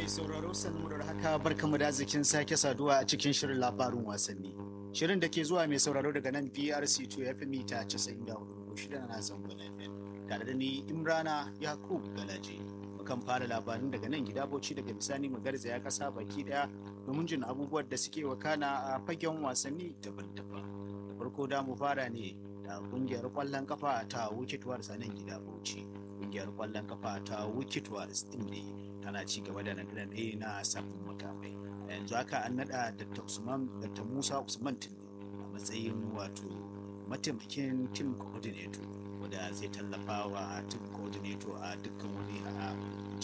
sauraro sannu da haka barkamu da arzikin sake saduwa a cikin shirin labarin wasanni. Shirin da ke zuwa mai sauraro daga nan BRC 2 FM mita 94 na zangon FM. Tare da ni Imrana Yakub Galaje. Mukan fara labarin daga nan gida Bauchi daga bisani mu garzaya kasa baki daya domin jin abubuwan da suke wakana a fagen wasanni daban-daban. Da farko da mu fara ne da kungiyar kwallon kafa ta Wicked Wars a nan gida Bauchi. Kungiyar kwallon kafa ta Wicked Wars din ne tana ci gaba da naɗe na sabbin makamai a yanzu haka an naɗa dr usman dr musa usman tunde a matsayin wato mataimakin team coordinator wanda zai tallafa wa team coordinator a dukkan wani a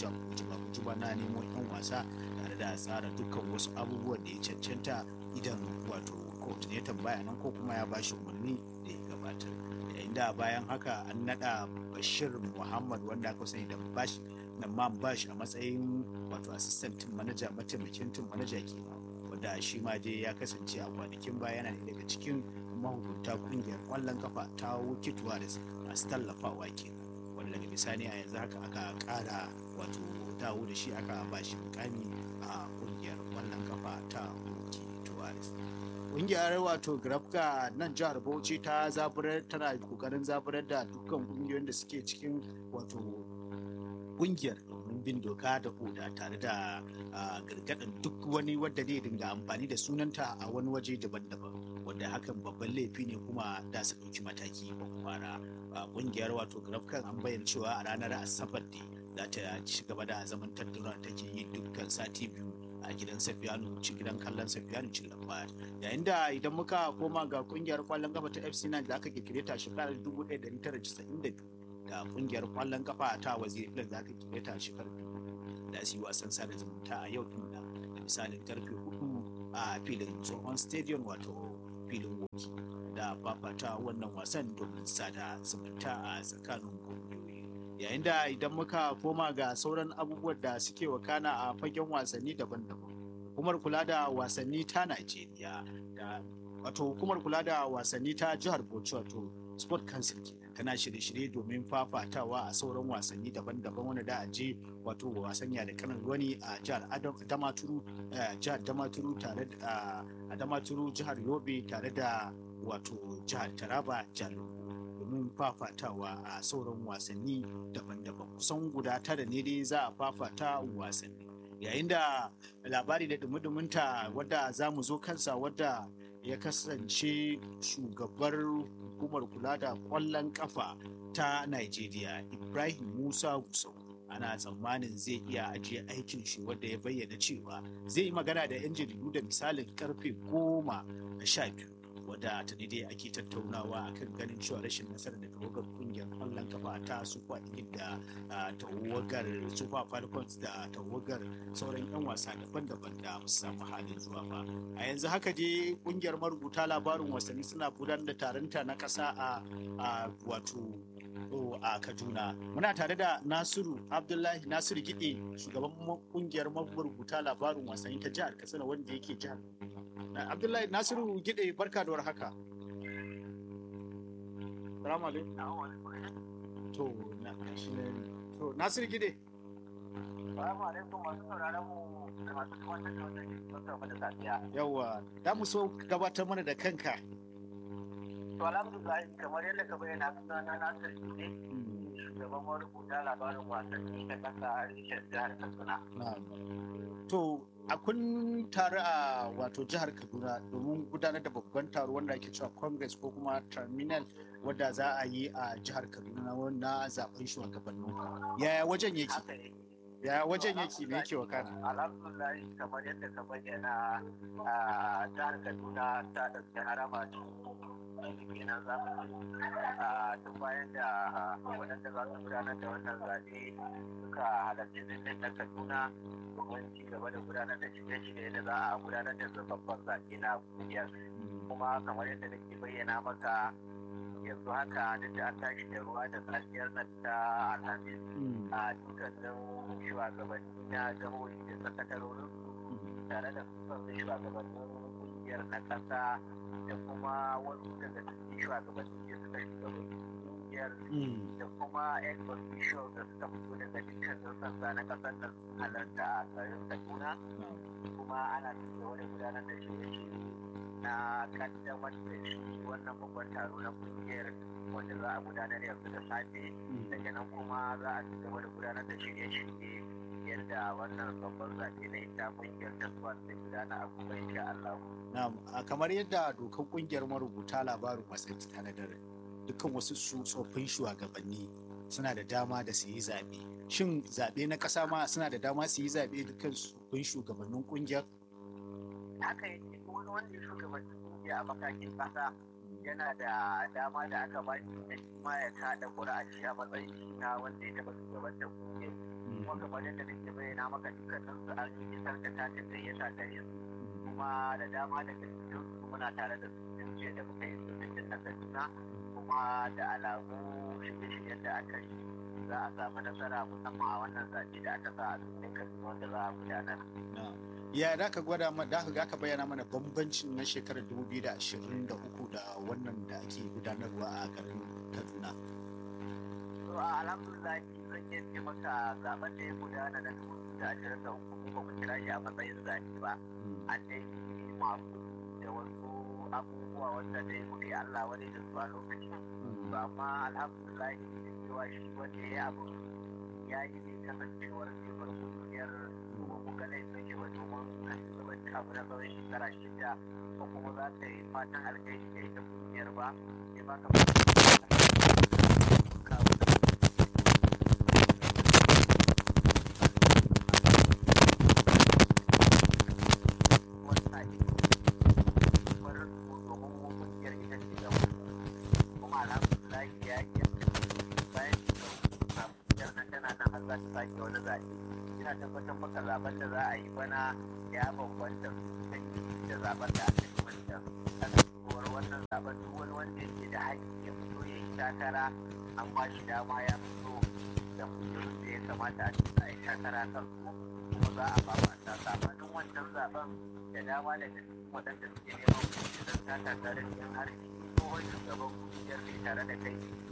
juba na nemo yan wasa tare da tsara dukkan wasu abubuwan da ya cancanta idan wato coordinator baya nan ko kuma ya bashi umarni da ya gabatar yayin da bayan haka an naɗa bashir muhammad wanda aka sani da bashi na man bash a matsayin wato assistant team manager mataimakin team manager ke wanda shi ma dai ya kasance a kwanakin baya yana daga cikin mahukunta kungiyar kwallon kafa ta wuki tuwaris masu tallafawa ke wanda daga bisani a yanzu haka aka kara wato dawo da shi aka ba shi mukami a kungiyar kwallon kafa ta wuki tuwaris kungiyar wato grafka nan jihar bauchi ta zaburar tana kokarin zaburar da dukkan kungiyoyin da suke cikin wato kungiyar domin bin doka da oda tare da gargaɗin duk wani wadda zai dinga amfani da sunanta a wani waje daban-daban wanda hakan babban laifi ne kuma da su ɗauki mataki ba fara kungiyar wato grafkan an bayyana cewa a ranar asabar ne za ta ci gaba da zaman tattauna take yi dukkan sati biyu a gidan safiyanu ci gidan kallon safiyanu ci lambar yayin da idan muka koma ga kungiyar kwallon kafa ta fc nan da aka kirkire ta shekarar 1992 da kungiyar kwallon kafa ta waziri filan da aka kire ta shekarar da su yi wasan sada zumunta a yau din da misalin karfe hudu a filin tsohon stadium wato filin woki da fafata wannan wasan domin sada zumunta a tsakanin kungiyoyi yayin da idan muka koma ga sauran abubuwan da suke wakana a fagen wasanni daban-daban hukumar kula da wasanni ta najeriya da wato hukumar kula da wasanni ta jihar bauchi wato sport council kenan tana shirye-shirye domin fafatawa a sauran wasanni daban-daban wanda da a je wato wasan da kanan wani a jihar damaturu jihar damaturu tare da a damaturu jihar yobe tare da wato jihar taraba jihar domin fafatawa a sauran wasanni daban-daban kusan guda tara ne dai za a fafata wasanni yayin da labari da dumi-duminta wadda za mu zo kansa wadda ya kasance shugabar hukumar kula da kwallon kafa ta Najeriya Ibrahim Musa Gusau ana tsammanin zai iya ajiye aikin shi wadda ya bayyana cewa zai yi magana da 'yan jaridu da misalin karfe goma na sha biyu wadda ta dai ake tattaunawa akan ganin cewa rashin nasarar da tawagar kungiyar kwallon kafa ta super da tawagar super falcons da tawagar sauran 'yan wasa daban-daban da su samu halin zuwa ba a yanzu haka dai kungiyar marubuta labarin wasanni suna gudanar da taronta na kasa a wato a kaduna muna tare da nasiru abdullahi nasiru gide shugaban kungiyar marubuta labarin wasanni ta jihar katsina wanda yake jihar Abdullahi Nasiru Gide barka da warhaka. Salamu alaikum. To, na kashi ne. To, Nasiru Gide. Salamu alaikum masu sauraron mu da masu gabatar da wannan da safiya. Yawwa, da mu so gabatar mana da kanka. To, alhamdulillah kamar yadda ka bayyana suna na Nasiru Gide. Shugaban marubuta labarin wasanni na kasa a rishar jihar Katsina. To, a kun taru a wato jihar kaduna domin gudanar da babban taro wanda ake cewa congress ko kuma terminal wadda za a yi a jihar kaduna na zaben shugabannin yaya wajen yake yaya wajen yake ne yake wakana alhamdulillah kamar yadda ka bayyana a jihar kaduna ta ɗauki harama kenan za mu a duk bayan da waɗanda za su gudanar da wannan zaɓe suka halarci birnin na kaduna domin ci gaba da gudanar da shirye-shirye da za a gudanar da zababban zaɓe na kungiyar kuma kamar yadda nake bayyana maka yanzu haka duk da an tashi da ruwa da safiyar nan ta alhamis a dukkanin shugabanni na jihohi da sakatarorin tare da su shugabannin kungiyar na ƙasa da kuma wasu daga cikin shugabanni da suka shugabanni kungiyar da kuma yan official da suka fito daga dukkanin sassa na kasar nan sun halarta a garin kaduna kuma ana cikin wani gudanar da shirye-shirye na kaddamar da shi wannan babban taro na kungiyar wanda za a gudanar yanzu da safe daga nan kuma za a ci gaba da gudanar da shirye-shirye yadda wannan babban zaɓe na ita kungiyar ta zuwa zai gudana a kuma insha Allah. kamar yadda dokar kungiyar marubuta labarin wasanni ta tanadar dukkan wasu su tsoffin shugabanni suna da dama da su yi zaɓe shin zaɓe na ƙasa ma suna da dama su yi zaɓe dukkan tsoffin shugabannin kungiyar haka yake wani wanda ya shugabannin kungiya a matakin ƙasa yana da dama da aka ba shi da shi ma ya kada ƙura'a a matsayin shi na wanda ya taɓa shugabantar kungiyar kuma kamar yadda nake bayyana maka dukkanin su an yi sarka ta ta gayyata gare su kuma da dama daga cikin su muna tare da su tun jiya da muka yi sojojin na Kaduna kuma da alamu shirye-shiryen da aka yi za a samu nasara musamman a wannan zaɓe da aka sa a cikin Kaduna wanda za a gudanar. ya da ka gwada ma da ka ka bayyana mana bambancin na shekarar 2023 da wannan da ake gudanarwa a garin Kaduna. To alhamdulillah zan iya ce maka zaben da ya gudana na 2023 kuma mu kira shi a matsayin zaɓe ba. An dai yi masu da wasu abubuwa wanda dai muke Allah wani da su a lokacin. Ba amma alhamdulillah da cewa shi wanda ya yi abu ya yi ne kasancewar cewar kungiyar kuma ga laifin shi ba domin na shugabanci abu na tsawon shekara shida ko kuma za ta yi fatan alkhairi da ita kungiyar ba sai ba ka sake wani zaɓe ina tabbatar maka zaben da za a yi bana ya bambanta da zaben da aka yi wancan kasancewar wannan zaben duk wani wanda yake da haƙƙi ya fito ya yi takara an ba shi dama ya fito da kujerun da ya kamata a cikin a yi takara kan su kuma za a ba ta sabanin wancan zaben da dama daga cikin waɗanda suke neman kujerun ta tare da yan har tsohon shugaban kungiyar ne tare da kai